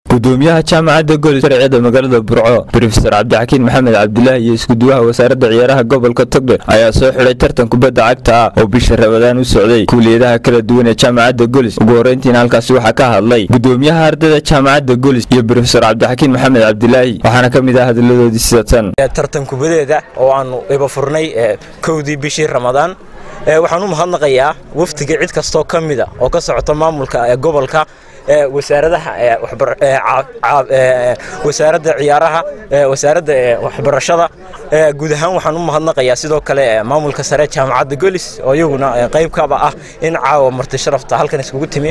gudoomiyaha jaamacadda golis sharciyada magaalada burco brofesor cabdixakiin maxamed cabdulaahi iyo iskuduwaha wasaaradda ciyaaraha gobolka togdher ayaa soo xidhay tartan kubadda cagta ah oo bisha rabadaan u socday kuuliyadaha kala duwan ee jaamacadda golis ugu horreyntiina halkaasi waxaa ka hadlay gudoomiyaha ardayda jaamacadda golis iyo brofesor cabdixakiin maxamed cabdilaahi waxaana ka mid ah hadalladoodii sida tan tartan kubadeeda oo aanu iba furnay kowdii bishii ramadaan waxaan u mahadnaqayaa wafdiga cid kastoo ka mida oo ka socota maamulka gobolka wasaaradaha wasaaradda ciyaaraha wasaaradda waxbarashada guud ahaan waxaan u mahadnaqayaa sidoo kale maamulka sare jaamacadda golis oo iyaguna qayb kaba ah in caawa marti sharafta halkan iskugu timi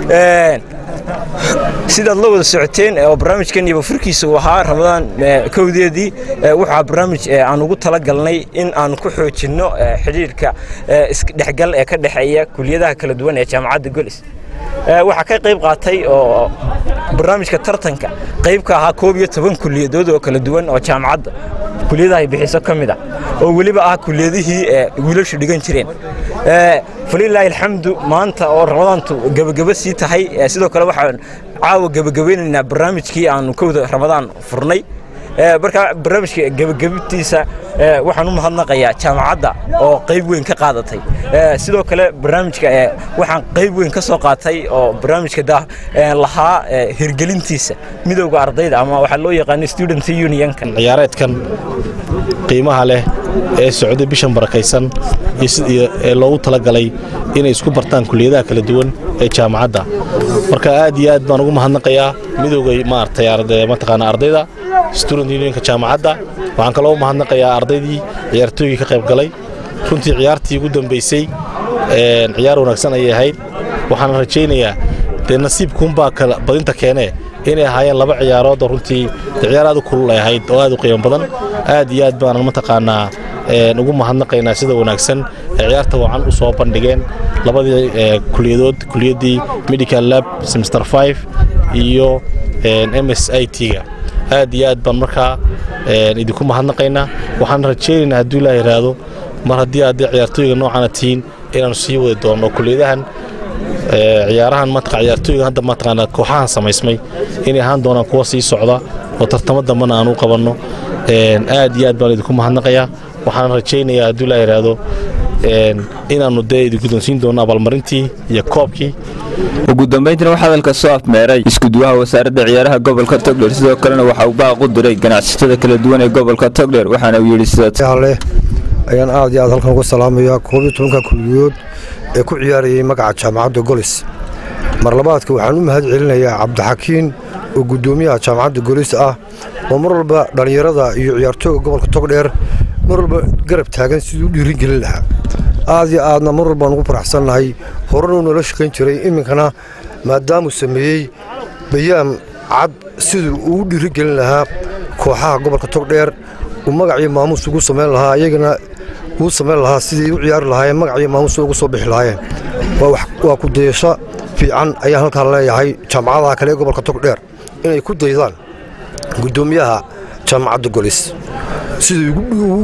sidaad la wada socoteen oo barnaamijkan iyo furkiisa uu ahaa ramadaan kowdeedii waxaa barnaamij aan ugu talagalnay in aan ku xoojinno xidhiirka isdhexgal ee ka dhexeeya kuliyadaha kala duwan ee jaamacadda golis waxaa ka qayb qaatay oo barnaamijka tartanka qayb ka ahaa koob iyo toban kuliyadood oo kala duwan oo jaamacadda kuliyadaha ay bixiso ka mid ah oo weliba ah kuliyadihii wiilashu dhigan jireen falilaahi alxamdu maanta oo ramadaantu gebagebo sii tahay sidoo kale waxaan caawa gebagabeynaynaa barnaamijkii aanu kowda ramadaan furnay marka barnaamijka gebagabtiisa waxaan u mahadnaqayaa jaamacadda oo qayb weyn ka qaadatay sidoo kale barnaamijka waxaan qayb weyn ka soo qaatay oo barnaamijka lahaa hirgelintiisa midowga ardayda ama waxaa loo yaqaano student unionka ciyaareedkan qiimaha leh ee socday bishan barakaysan ee loogu talagalay inay isku bartaan kuliyadaha kala duwan ee jaamacadda marka aad iyo aad baan ugu mahadnaqayaa midowga maaragtay mataqaana ardayda student unionka jaamacadda waxaan kaloo u mahadnaqayaa ardaydii ciyaartooygii ka qayb galay runtii ciyaartii ugu dambaysay ciyaar wanaagsan ayay ahayd waxaan rajaynayaa dee nasiibkuunbaa badinta keenee inay ahaayeen laba ciyaarood oo runtii ciyaar aad u kulul ay ahayd oo aad u qiimo badan aad iyo aad baanan mataqaanaa ugu mahadnaqaynaa sida wanaagsan ee ciyaarta wacan u soo bandhigeen labadii kuliyadood kuliyaddii medical lab semester five iyo m s i t-ga aad iyo aad baan markaa idinku mahadnaqaynaa waxaan rajaynaynaa hadduu ilaa yidhaahdo mar haddii aad ciyaartooyga noocana tihiin inaanu sii wadi doonno kuliyadahan ciyaarahan matqa ciyaartooyga hadda mataqaana kooxahan samaysmay inay ahaan doonaan kuwa sii socda oo tartamo dambana aan u qabanno aad iyo aad baan idinku mahadnaqayaa waxaan rajaynayaa hadduu ilaa yidhaahdo inaannu dee idin guddoonsiin doonno abaalmarintii iyo koobkii ugu dambayntiina waxaa hadalka soo afmeeray iskuduwaha wasaaradda ciyaaraha gobolka togdher sidoo kalena waxa uu baaq u diray ganacsatada kala duwan ee gobolka togdher waxaana uu yidhi sidaleh ayaan aad iyo aad halkan uga salaamayaa koob iyo tobanka kuliyood ee ku ciyaarayay magaca jaamacadda golis mar labaadka waxaan u mahad celinayaa cabdixakiin oo guddoomiyaha jaamacadda golis ah oo mar walba dhallinyarada iyo ciyaartooyga gobolka togdheer mar walba garab taagan siduu u dhiirigelin lahaa aad iyo aadna mar walbaan ugu faraxsannahay horanuu noola shaqayn jiray iminkana maadaamuu sameeyey bayaan cad siduu uu u dhiirigelin lahaa kooxaha gobolka togdheer uu magacii maamuus ugu samayn lahaa iyagana uu samayn lahaa sidii u ciyaari lahaayeen magacii maamuus ugu soo bixi lahaayeen waa ku dayasho fiican ayaan halkaan leeyahay jaamacadaha kale ee gobolka togdheer inay ku daydaan guddoomiyaha jaamacadda golis siduu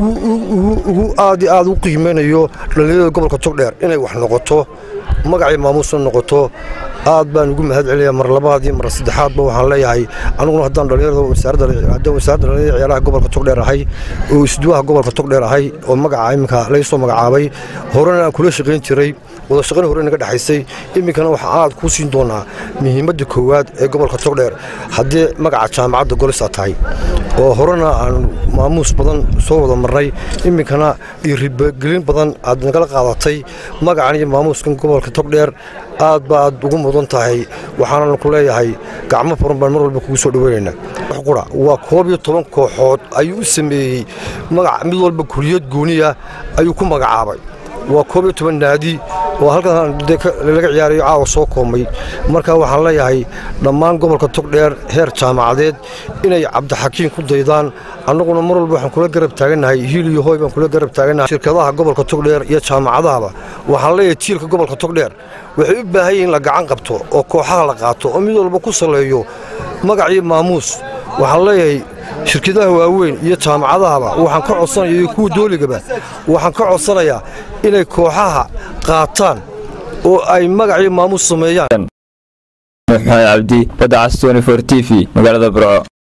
ugu aad iyo aad u qiimaynayo dhallinyarada gobolka togdheer inay wax noqoto magacii maamuusna noqoto aad baan ugu mahad celinayaa mar labaad iyo mar saddexaadba waxaan leeyahay aniguna haddaan dhallinyarada wasaaradda dhallinyarada ciyaaraha gobolka togdheer ahay oo isduwaha gobolka togdheer ahay oo magaca iminka laga soo magacaabay horena aan kula shaqayn jiray wada shaqayn hore naga dhexaysay iminkana waxaa aad kuu siin doonaa muhiimadda koowaad ee gobolka togdheer haddii magaca jaamacadda golis aad tahay oo horena aan maamuus badan soo wada marnay iminkana dhiirigelin badan aad nagala qaadatay magacan iyo maamuuskan gobolka togdheer aad ba aad ugu mudan tahay waxaanan ku leeyahay gacmo furan baan mar walba kugu soo dhaweynaynaa qura waa koob iyo toban kooxood ayuu u sameeyey magac mid walba kuliyad gooniya ayuu ku magacaabay waa koob iyo toban naadi oo halkan laga ciyaarayo caawa soo koomay marka waxaan leeyahay dhammaan gobolka togdheer heer jaamacadeed inay cabdixakiin ku daydaan annaguna mar walba waxaan kula garab taagannahay hiil iyo hooy baan kula garab taagannahay shirkadaha gobolka togdheer iyo jaamacadahaba waxaan leeyahay jiilka gobolka togdheer waxay u baahan yihiin la gacan qabto oo kooxaha la qaato oo mid walba ku saleeyo magac iyo maamuus waxaan leeyahay shirkadaha waaweyn iyo jaamacadahaba waxaan ka codsanaya iyo kuwa dooligaba waxaan ka codsanayaa inay kooxaha qaataan oo ay magac iyo maamuus sameeyaan nuux maxamed cabdi badda cas t v magaalada burco